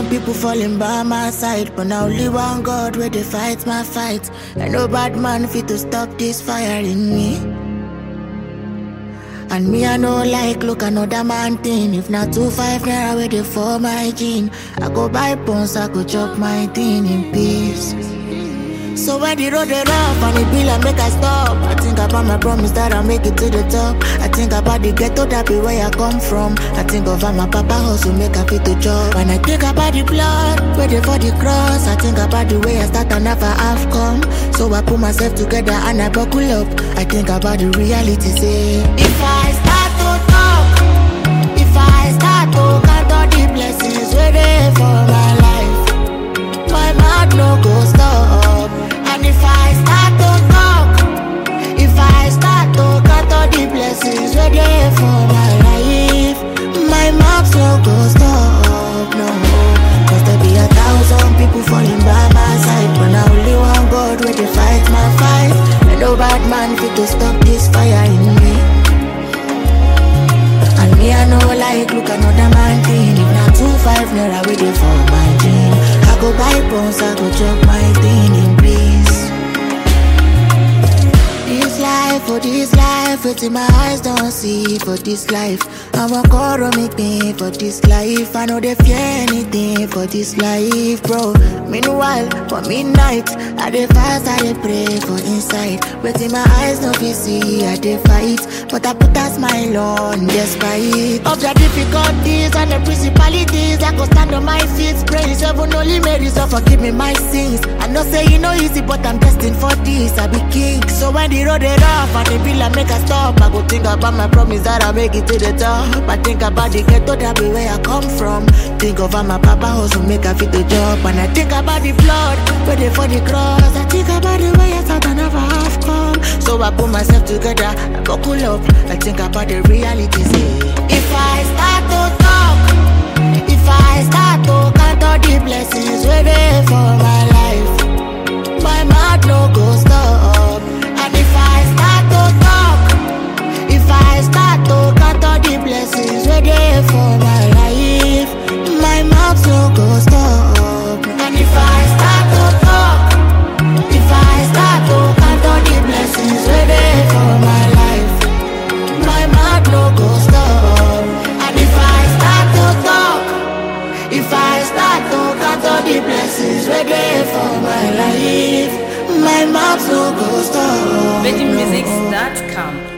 thousand people falling by my side, but now only one God where they fight my fight. And no bad man fit to stop this fire in me. And me, I know like look another man thing. If not two five naira where they for my gene, I go buy pons, I go chop my thing in peace. So when the road they rough and it be like make I stop I think about my promise that I'll make it to the top I think about the ghetto that be where I come from I think of how my papa hustle make I fit the job When I think about the blood, waiting for the cross I think about the way I start and never have come So I put myself together and I buckle up I think about the reality say If I start to talk If I start to count all the blessings waiting for my life my mouth no go stop. And if I start to talk, if I start to count all the blessings where there for my life, my mouth no go stop. No, cause there be a thousand people falling by my side, but now only one God where they fight my fight. And no bad man fit to stop this fire in me. And me I know like look another man thing If not two five naira waiting for my dream I go buy pons, I go chop my thing in peace This life, for this life, waiting my eyes don't see for this life I want to make me for this life I know they fear anything for this life, bro Meanwhile, for midnight, I dey fast, I dey pray for inside Waiting my eyes don't be see, I dey fight But I put a smile on despite Of the difficulties and the principalities I go stand on my feet, praise heaven only Mary so forgive me my sins I know say you know easy but I'm destined for this I be king, so when the road is rough and the bill I make a stop I go think about my promise that I make it to the top I think about the ghetto that be where I come from Think of how my papa hustle make I fit the job And I think about the blood, waiting for the cross I think about the way I thought I never have come So I put myself together, I buckle up I think about the reality say If I start to talk If I start to count all the blessings waiting for my life My mouth no go stop And if I start to talk If I start to count all the blessings waiting for my life My mouth no go stop And if I start to talk If I start to count all the blessings waiting for my life My mouth no go stop And if I start to talk If I start to count all the blessings waiting for my life My mouth no go stop VeggieMusics.com